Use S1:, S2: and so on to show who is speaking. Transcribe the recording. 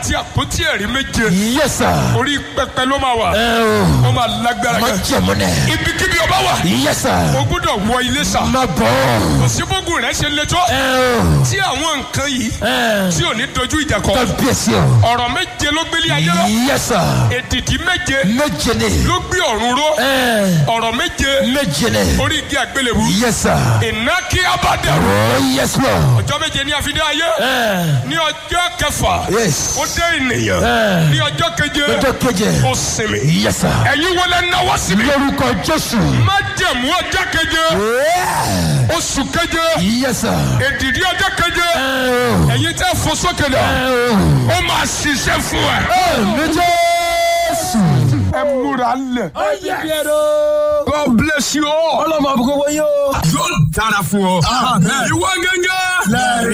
S1: àti àpótí ẹ̀rí méje
S2: Yes, sir.
S1: orí pẹpẹ ló máa wà
S2: Ẹ o.
S1: ó máa lágbára
S2: Má
S1: gan
S2: jẹ̀mú nẹ̀.
S1: ibikíbi ọba wà
S2: Yes, sir.
S1: o gbọ́dọ̀ wọ ilé sà
S2: Má bọ̀.
S1: kò sí bógun rẹ ṣe le tó
S2: Ẹ o.
S1: tí àwọn nǹkan yìí
S2: Ẹ.
S1: tí ò ní dojú ìjà kọ
S2: Kábíyèsí o.
S1: ọ̀rọ̀ méje ló gbélé ayé lọ
S2: Yes, sir.
S1: èdìdí méje
S2: Méje ni.
S1: ló gbé ọ̀run ró
S2: Ẹ.
S1: ọ̀rọ̀ méje
S2: Méje ni.
S1: orí igi àgbélébù
S2: Yes, sir.
S1: iná kí abádẹ́rù
S2: Oh, yes, Lord.
S1: ọjọ́ méje ní àfidé ayé
S2: Ẹ.
S1: ní ọjọ́ kẹfà
S2: Yes.
S1: ó dé ènìyàn
S2: Ẹ.
S1: ní ọjọ́ keje
S2: Ọjọ́ keje.
S1: ó sinmi
S2: Yes, sir.
S1: ẹ̀yin wọlé náwó síbi
S2: Lórúkọ Jésù.
S1: májẹ̀mú ọjọ́ keje
S2: Yeah.
S1: oṣù keje
S2: Yes, sir.
S1: èdìdí ọjọ́ keje
S2: Ẹ o.
S1: ẹ̀yin tẹ́ fò sókè lọ
S2: Ẹ o.
S1: ó máa ṣiṣẹ́ fún ẹ.
S2: Àmì Jésù.
S1: ẹ múra lẹ̀.
S2: Yes.
S1: God bless you all.
S2: Ọlọ́mọ àbúkọ́ wọ́n yóò.
S1: yóò dára fún ọ. ìwọ gẹ́gẹ́.